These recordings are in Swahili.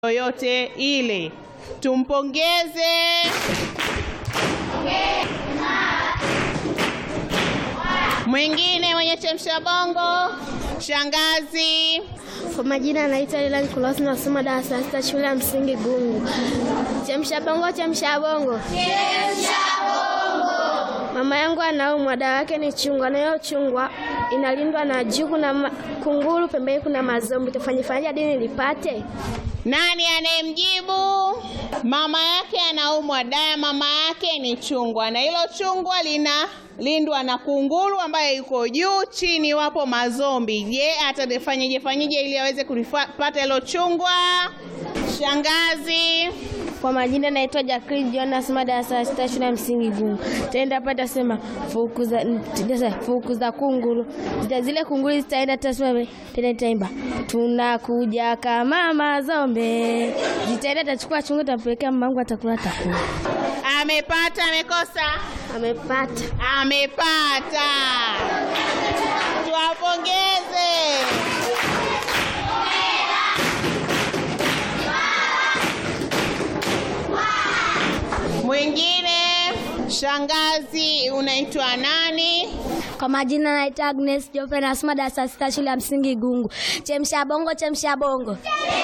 yoyote ile. Tumpongeze. Mwingine mwenye chemsha bongo, shangazi. Kwa majina anaitwa Lilan Kulos, nasoma darasa la sita shule ya msingi Gungu. Chemsha bongo, chemsha bongo, mama yangu anaumwa, dawa yake ni chungwa, na hiyo chungwa inalindwa na juu kuna ma- kunguru, pembeni kuna mazombi. Tufanyifanyaje hadi nilipate? Nani anayemjibu? Mama yake anaumwa, dawa ya mama yake ni chungwa, na hilo chungwa linalindwa na kunguru ambaye yuko juu, chini wapo mazombi. Je, atafanyeje fanyeje ili aweze kulipata hilo chungwa? Shangazi. Kwa majina naitwa Jacqueline John, nasoma darasa la sita shule ya msingi Gungu. Taenda hapa tasema fukuza tasa fukuza kunguru. Zita zile kunguru zitaenda tasema tena taimba. Tunakuja kama mazombe. Zitaenda tachukua chungu tampelekea mamangu atakula takula. Amepata, amekosa? Amepata. Amepata. Tuwapongeze. Mwingine, shangazi, unaitwa nani? Kwa majina naitwa Agnes Jope nasoma darasa la sita shule ya msingi Gungu. Chemsha bongo, chemsha bongo.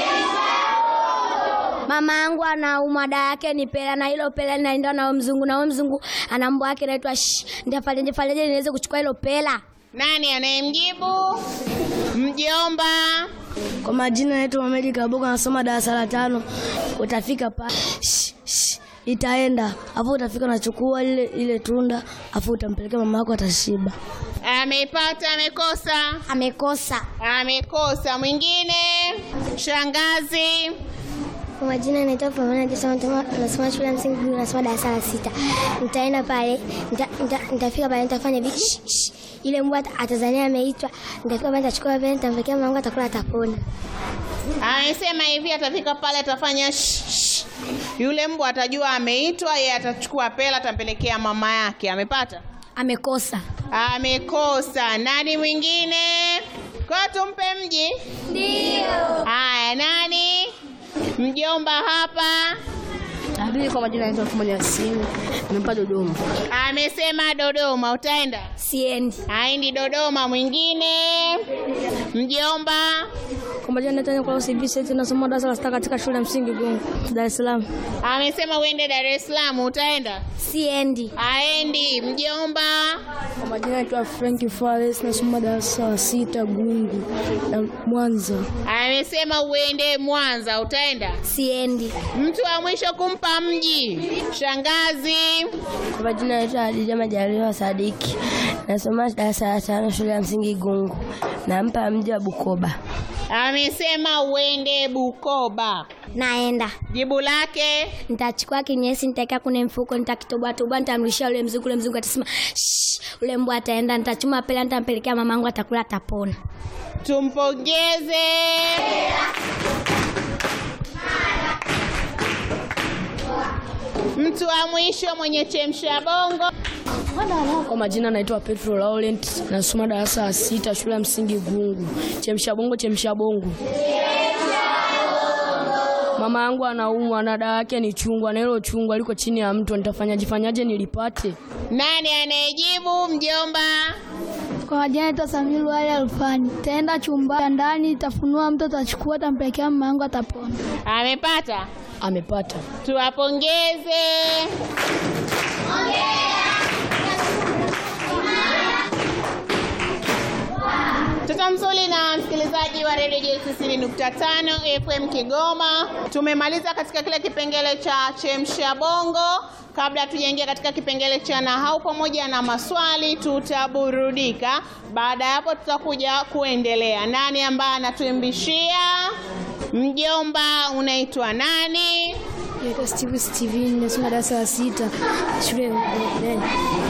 Mama yangu anaumwa, dawa yake ni pela, na hilo pela linaenda na huyo mzungu, na huyo mzungu ana mbwa yake anaitwa shh. Nitafanyaje fanyaje niweze kuchukua hilo pela? Nani anayemjibu? Mjomba. Kwa majina naitwa Mohamed Kaboga nasoma darasa la tano. Utafika pa shh, shh, itaenda afu utafika unachukua ile ile tunda afu utampelekea mama yako atashiba. Amepata, amekosa? Amekosa. Amekosa. Mwingine, shangazi. Kwa majina naitwa Pamela Jason, nasoma shule ya msingi Gungu, nasoma darasa la sita. Nitaenda pale, nita- nita- nitafika pale nitafanya hivi shh, shh. Ile mbwa ata- atazania ameitwa, nitafika pale nitachukua pale nitampelekea mama yangu atakula atapona. Amesema hivi atafika pale atafanya shh, shh. Yule mbwa atajua ameitwa, yeye atachukua pela atampelekea mama yake. Amepata? Amekosa. Amekosa. Nani mwingine? Kwa tumpe mji. Ndio. Haya, nani? Mjomba hapa. Abili kwa majina naitwa Fumo Yasini. Nimempa Dodoma. Amesema Dodoma. Utaenda? Siendi. Haendi Dodoma. Mwingine? Mjomba. Kwa majina naitwa Nicolas Vincent, nasoma darasa la sita katika shule ya msingi Gungu, Dar es Salaam. Amesema uende Dar es Salaam. Utaenda? Siendi. Haendi. Mjomba. Kwa majina naitwa Frank Fares, nasoma darasa la sita Gungu na Mwanza. Amesema uende Mwanza. Utaenda? Siendi. Mtu wa mwisho kumpa mji. Shangazi. Kwa majina naitwa Hadija Majaliwa Sadiki, nasoma darasa la tano shule ya msingi Gungu, nampa mji wa Bukoba. Amesema uende Bukoba. Naenda. Jibu lake Nitachukua kinyesi nitaweka kwenye mfuko, nitakitoboa toboa, nitamrudishia ule mzungu. Ule mzungu atasema shh, ule mbwa ataenda. Nitachuma pela, nitampelekea mamangu, atakula, atapona. tumpongeze. Mtu wa mwisho mwenye chemsha bongo. Kwa majina naitwa Petro Laurent, nasoma darasa la sita shule ya msingi Gungu. Chemsha bongo, chemsha bongo. Mama yangu anaumwa na dawa yake ni chungwa, na hilo chungwa liko chini ya mto. Nitafanyaje fanyaje nilipate? Nani anayejibu? Mjomba. Kwa majina naitwa Samiru Ali Alfani. Taenda chumba ndani, tafunua mto, tachukua, tampelekea mama yangu, atapona. Amepata. Amepata. Tuwapongeze. Mtoto mzuri na msikilizaji wa redio J nukta tano FM Kigoma, tumemaliza katika kile kipengele cha chemsha bongo. Kabla hatujaingia katika kipengele cha nahau pamoja na maswali, tutaburudika. Baada ya hapo, tutakuja kuendelea. Nani ambaye anatuimbishia? Mjomba, unaitwa nani? Naitwa Steve Steven, nasoma darasa la sita shule